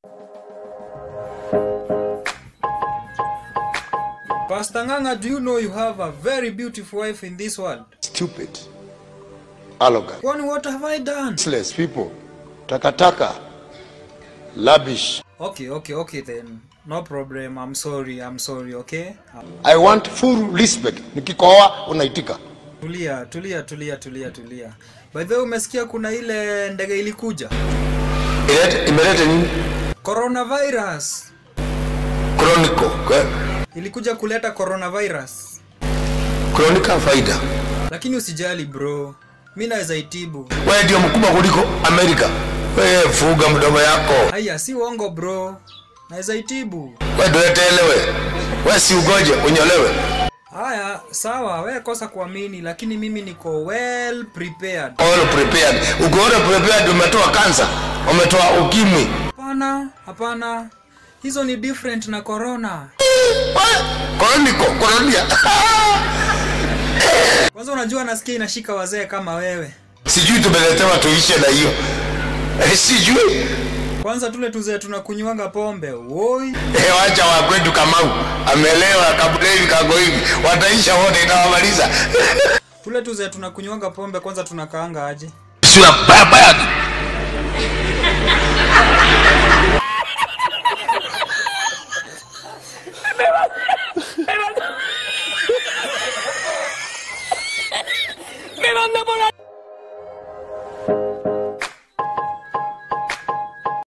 Pastor Nganga, do you know you have a very beautiful wife in this world? Stupid. Arrogant. Kwani what have I done? Useless people. Takataka. Lavish. Okay, okay, okay then. No problem. I'm sorry. I'm sorry, okay? I want full respect. Nikikohoa unaitika. Tulia, tulia, tulia, tulia, tulia. By the way, umesikia kuna ile ndege ilikuja? Ilete- Imeleta nini? Coronavirus. Chronicle. Kwe- Ilikuja kuleta coronavirus. Chronicle faida. Lakini usijali bro. Mimi naweza itibu. Wewe ndio mkubwa kuliko Amerika. Wewe fuga mdomo yako. Haya, si uongo bro. Naweza itibu. Wewe ndio elewe. Wewe si ugoje unyolewe. Haya, sawa, we kosa kuamini, lakini mimi niko well prepared. All prepared. Ukiona prepared umetoa kansa, umetoa ukimwi. Hapana, hapana. Hizo ni different na corona. Chronicle, koronia. Kwanza unajua nasikia inashika wazee kama wewe. Sijui tumeletewa tuishe na hiyo. Eh, Sijui. Kwanza tule tuzee tunakunywanga pombe. Woi. Eh, wacha wa kwetu Kamau amelewa kabla hivi kago hivi, wataisha wote, itawamaliza. Tule tuzee tunakunywanga pombe kwanza tunakaanga aje? Sura baya baya.